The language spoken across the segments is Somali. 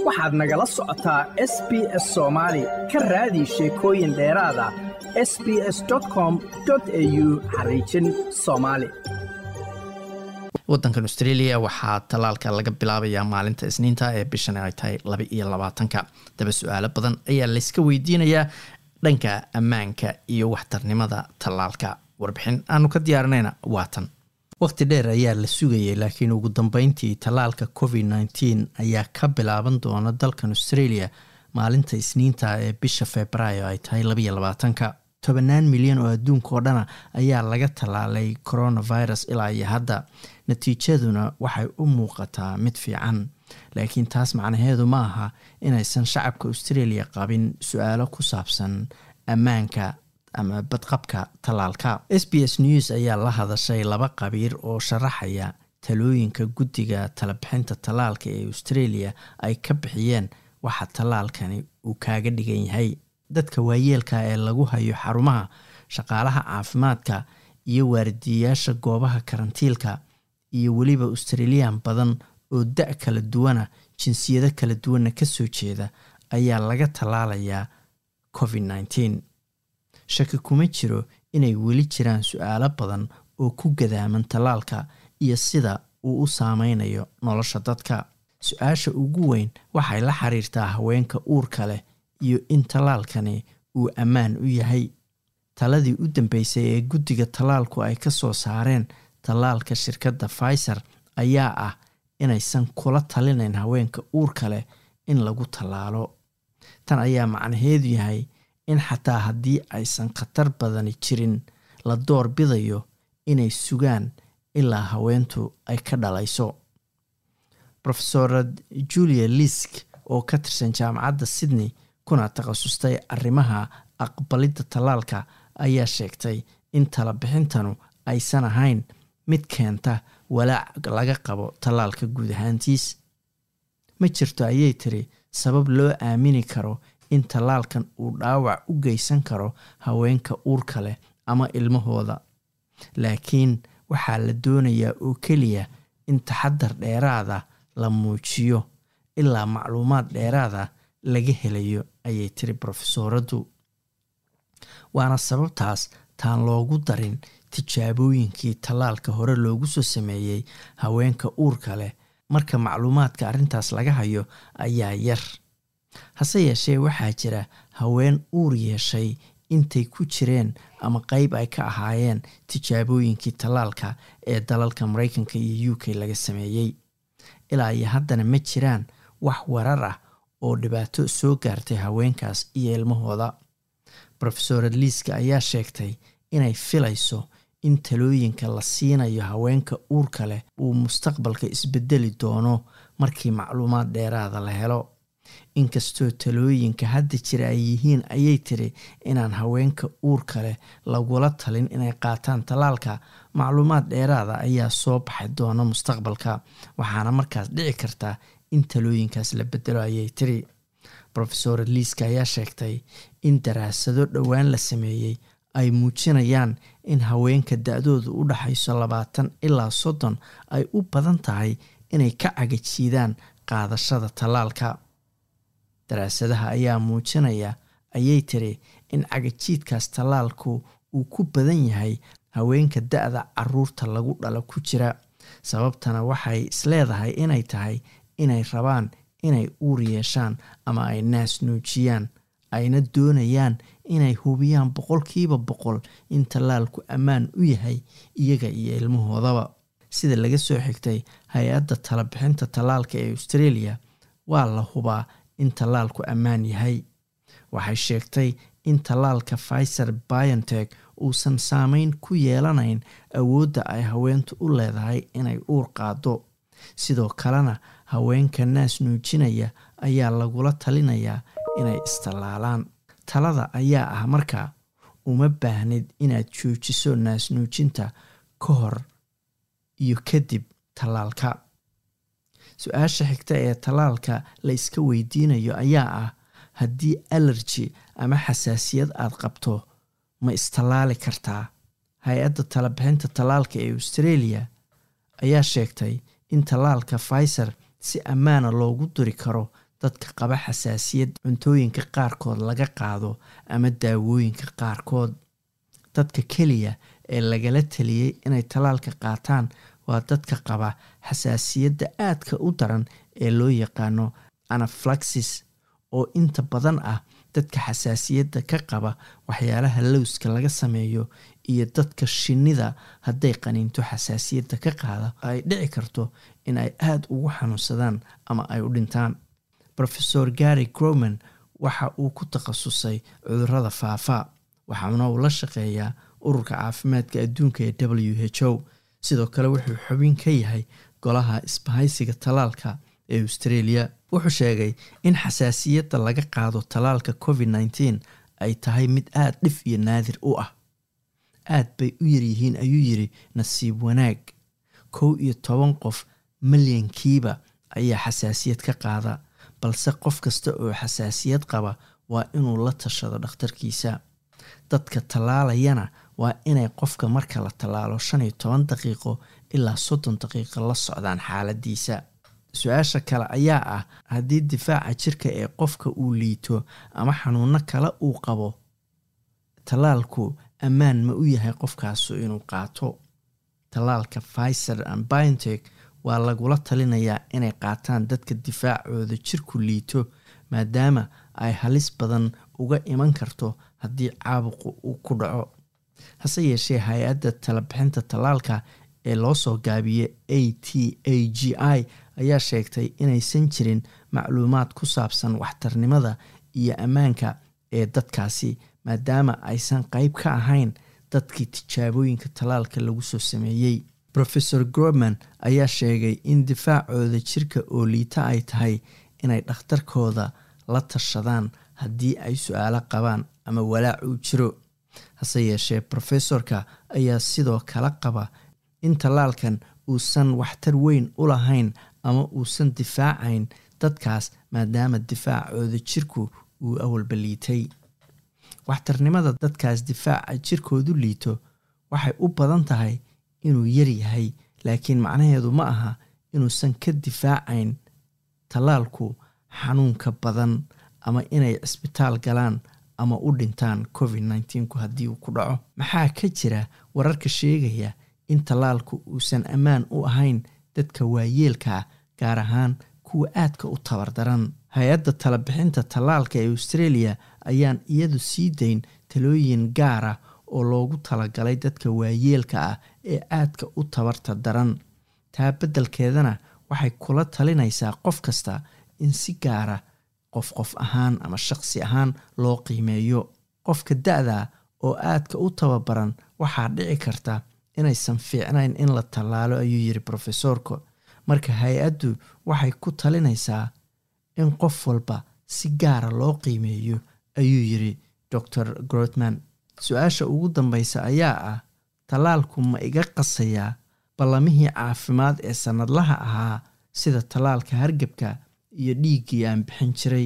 waxaad nagala socotaa s b s soomaali ka raadi sheekooyin dheeraada s b s com au xariijin soomaali wadankan australia waxaa tallaalka laga bilaabayaa maalinta isniinta ee bishan ay tahay laba iyo labaatanka daba su-aalo badan ayaa layska weydiinayaa dhanka ammaanka iyo waxtarnimada tallaalka warbixin aanu ka diyaarinayna waatan waqti dheer ayaa la sugayay laakiin ugu dambeyntii tallaalka covid nneteen ayaa ka bilaaban doona dalkan australia maalinta isniinta ee bisha februaayo ay tahay labaiyo labaatanka tobanaan milyan oo adduunka oo dhana ayaa laga tallaalay coronavirus ilaa iyo hadda natiijaduna waxay u muuqataa mid fiican laakiin taas macnaheedu ma aha inaysan shacabka australia qabin su-aalo ku saabsan ammaanka ama badqabka tallaalka s b s news ayaa la hadashay laba qabiir oo sharaxaya talooyinka guddiga talabixinta tallaalka ee australia ay ka bixiyeen waxa tallaalkani uu kaaga dhigan yahay dadka waayeelka ee lagu hayo xarumaha shaqaalaha caafimaadka iyo waaridiyayaasha goobaha karantiilka iyo weliba australiyan badan oo da- kala duwana jinsiyado kala duwanna kasoo jeeda ayaa laga tallaalayaa covid nneteen shaki kuma jiro inay weli jiraan su-aalo badan oo ku gadaaman tallaalka iyo sida uu u saameynayo nolosha dadka su-aasha ugu weyn waxay la xiriirtaa haweenka uurka leh iyo in tallaalkani uu ammaan u yahay taladii u dambeysay ee guddiga tallaalku ay ka soo saareen tallaalka shirkadda pfizer ayaa ah inaysan kula talinayn haweenka uurka leh in lagu tallaalo tan ayaa macnaheedu yahay in xataa haddii aysan khatar badani jirin la door bidayo inay sugaan ilaa haweentu ay ka dhalayso rofesorad julia lisk oo ka tirsan jaamacadda sydney kuna takhasustay arrimaha aqbalidda tallaalka ayaa sheegtay in talabixintanu aysan ahayn mid keenta walaac laga qabo tallaalka guud ahaantiis ma jirto ayay tiri sabab loo aamini karo in tallaalkan uu dhaawac u geysan karo haweenka uurka leh ama ilmahooda laakiin waxaa la doonayaa oo keliya in taxadar dheeraada la muujiyo ilaa macluumaad dheeraada laga helayo ayay tiri brofesooradu waana sababtaas taan loogu darin tijaabooyinkii tallaalka hore loogu soo sameeyey haweenka uurka leh marka macluumaadka arrintaas laga hayo ayaa yar hase yeeshee waxaa jira haween uur yeeshay intay ku jireen ama qeyb ay ka ahaayeen tijaabooyinkii tallaalka ee dalalka mareykanka iyo u k laga sameeyey ilaa iyo haddana ma jiraan wax warar ah oo dhibaato soo gaartay haweenkaas iyo ilmahooda rofesor liiska ayaa sheegtay inay filayso in talooyinka la siinayo haweenka uurka leh uu mustaqbalka isbedeli doono markii macluumaad dheeraada la helo inkastoo talooyinka hadda jira ay yihiin ayay tiri inaan haweenka uurka leh lagula talin inay qaataan tallaalka macluumaad dheeraada ayaa soo baxay doona mustaqbalka waxaana markaas dhici karta in talooyinkaas la bedelo ayay tiri rofesor liiska ayaa sheegtay in daraasado dhowaan la sameeyey ay muujinayaan in haweenka da-doodu u dhaxayso labaatan ilaa soddon ay u badan tahay inay ka cagajiidaan qaadashada tallaalka daraasadaha ayaa muujinaya ayay tiri in cagajiidkaas tallaalku uu ku badan yahay haweenka da-da caruurta lagu dhalo ku jira sababtana waxay isleedahay inay tahay inay rabaan inay uur yeeshaan ama ay naas nuujiyaan ayna doonayaan inay hubiyaan boqolkiiba boqol in tallaalku ammaan u yahay iyaga iyo ilmahoodaba sida laga soo xigtay hay-adda talabixinta tallaalka ee australia waa la hubaa in tallaalku ammaan yahay waxay sheegtay in tallaalka pfizer biontech uusan saameyn ku yeelanayn awoodda ay haweentu u leedahay inay uur qaado sidoo kalena haweenka naas nuujinaya ayaa lagula talinayaa inay istallaalaan talada ayaa ah markaa uma baahnid inaad joojiso naas nuujinta ka hor iyo kadib tallaalka su-aasha xigta ee tallaalka la iska weydiinayo ayaa ah haddii alerji ama xasaasiyad aad qabto ma istallaali kartaa hay-adda talabixinta tallaalka ee australia ayaa sheegtay in tallaalka pfizer si ammaana loogu duri karo dadka qaba xasaasiyad cuntooyinka qaarkood laga qaado ama daawooyinka qaarkood dadka keliya ee lagala taliyey inay tallaalka qaataan waa dadka qaba xasaasiyadda aadka u daran ee loo yaqaano anaflaxis oo inta badan ah dadka xasaasiyadda ka qaba waxyaalaha lowska laga sameeyo iyo dadka shinnida hadday qaniinto xasaasiyadda ka qaada ay dhici karto in ay aada ugu xanuunsadaan ama ay u dhintaan rofesor gary groman waxa uu ku takhasusay cudurada faafa waxaana uu la shaqeeyaa ururka caafimaadka adduunka ee w h o sidoo kale wuxuu xubin ka yahay golaha isbahaysiga tallaalka ee australia wuxuu sheegay in xasaasiyadda laga qaado tallaalka covid nneteen ay tahay mid aada dhif iyo naadir u ah aad bay u yaryihiin ayuu yiri nasiib wanaag kow iyo toban qof milyankiiba ayaa xasaasiyad ka qaada balse qof kasta oo xasaasiyad qaba waa inuu la tashado dhakhtarkiisa dadka tallaalayana waa inay qofka marka la tallaalo shan iyo toban daqiiqo ilaa soddon daqiiqo la socdaan xaaladiisa su-aasha kale ayaa ah haddii difaaca jirka ee qofka uu liito ama xanuuno kale uu qabo tallaalku ammaan ma u yahay qofkaasu inuu qaato tallaalka pfizer and biontech waa lagula talinayaa inay qaataan dadka difaacooda jirku liito maadaama ay halis badan uga iman karto haddii caabuqu uu ku dhaco hase yeeshee hay-adda talabixinta tallaalka ee loo soo gaabiyey a t a g i ayaa sheegtay inaysan jirin macluumaad ku saabsan waxtarnimada iyo ammaanka ee dadkaasi maadaama aysan qeyb ka ahayn dadkii tijaabooyinka tallaalka lagu soo sameeyey rofesor groman ayaa sheegay in difaacooda jirka oo liita ay tahay inay dhakhtarkooda la tashadaan haddii ay su-aalo qabaan ama walaac uu jiro hase yeeshee rofesorka ayaa sidoo kale qaba in tallaalkan uusan waxtar weyn u lahayn ama uusan difaacayn dadkaas maadaama difaacooda jirku uu awalba liitay waxtarnimada dadkaas difaaca jirkoodu liito waxay u badan tahay inuu yar yahay laakiin macnaheedu ma aha inuusan ka difaacayn tallaalku xanuunka badan ama inay cisbitaal galaan ama u dhintaan covid nteenku haddii uu ku dhaco maxaa ka jira wararka sheegaya in tallaalku uusan ammaan u ahayn dadka waayeelkaa gaar ahaan kuwa aadka u tabardaran hay-adda talabixinta tallaalka ee australia ayaan iyadu sii dayn talooyin gaara oo loogu talagalay dadka waayeelka ah ee aadka u tabarta daran taa beddelkeedana waxay kula talinaysaa qof kasta in si gaara qof qof ahaan ama shaqsi ahaan loo qiimeeyo qofka da-da oo aadka u tababaran waxaa dhici karta inaysan fiicnayn in la tallaalo ayuu yiri rofesorka marka hay-addu waxay ku talinaysaa in qof walba si gaara loo qiimeeyo ayuu yiri dor grotman su-aasha ugu dambeysa ayaa ah tallaalku ma iga qasayaa ballamihii caafimaad ee sannadlaha ahaa sida tallaalka hargebka iyo dhiiggii aan bixin jiray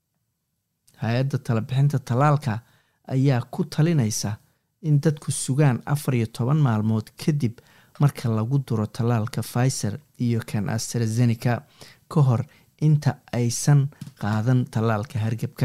hay-adda talabixinta tallaalka ayaa ku talinaysa in dadku sugaan afar iyo toban maalmood kadib marka lagu duro tallaalka pfizer iyo kan astrazeneca ka hor inta aysan qaadan tallaalka hargebka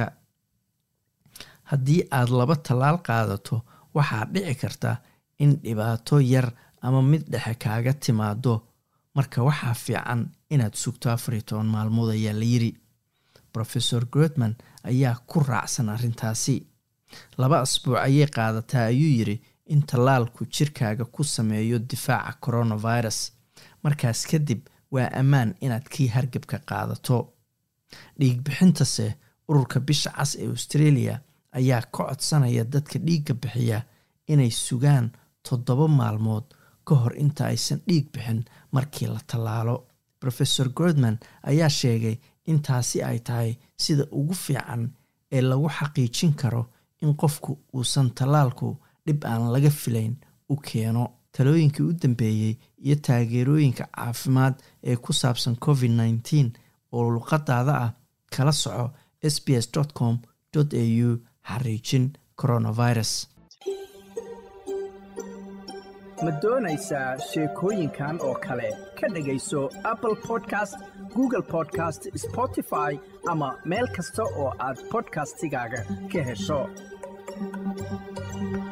haddii aad laba tallaal qaadato waxaa dhici karta in dhibaato yar ama mid dhexe kaaga timaado marka waxaa fiican inaad sugto afar iyo toban maalmood ayaa la yiri rofesor grotman ayaa ku raacsan arrintaasi laba asbuuc ayay qaadataa ayuu yiri in tallaalku jirkaaga ku sameeyo difaaca coronavirus markaas kadib waa ammaan inaad kii hargebka qaadato dhiigbixintase ururka bisha cas ee australia ayaa ka codsanaya dadka dhiigga bixiya inay sugaan toddoba maalmood ka hor inta aysan dhiig bixin markii la tallaalo rofesor gordman ayaa sheegay in taasi ay tahay sida ugu fiican ee lagu xaqiijin karo in qofku uusan tallaalku dhib aan laga filayn u keeno talooyinkii u dambeeyey iyo taageerooyinka caafimaad ee ku saabsan covid nneteen oo luqadaada ah kala soco s b s com au xariijin coronavirus ma doonaysaa sheekooyinkan oo kale ka dhegayso apple podcast google podcast spotify ama meel kasta oo aad bodkastigaaga ka hesho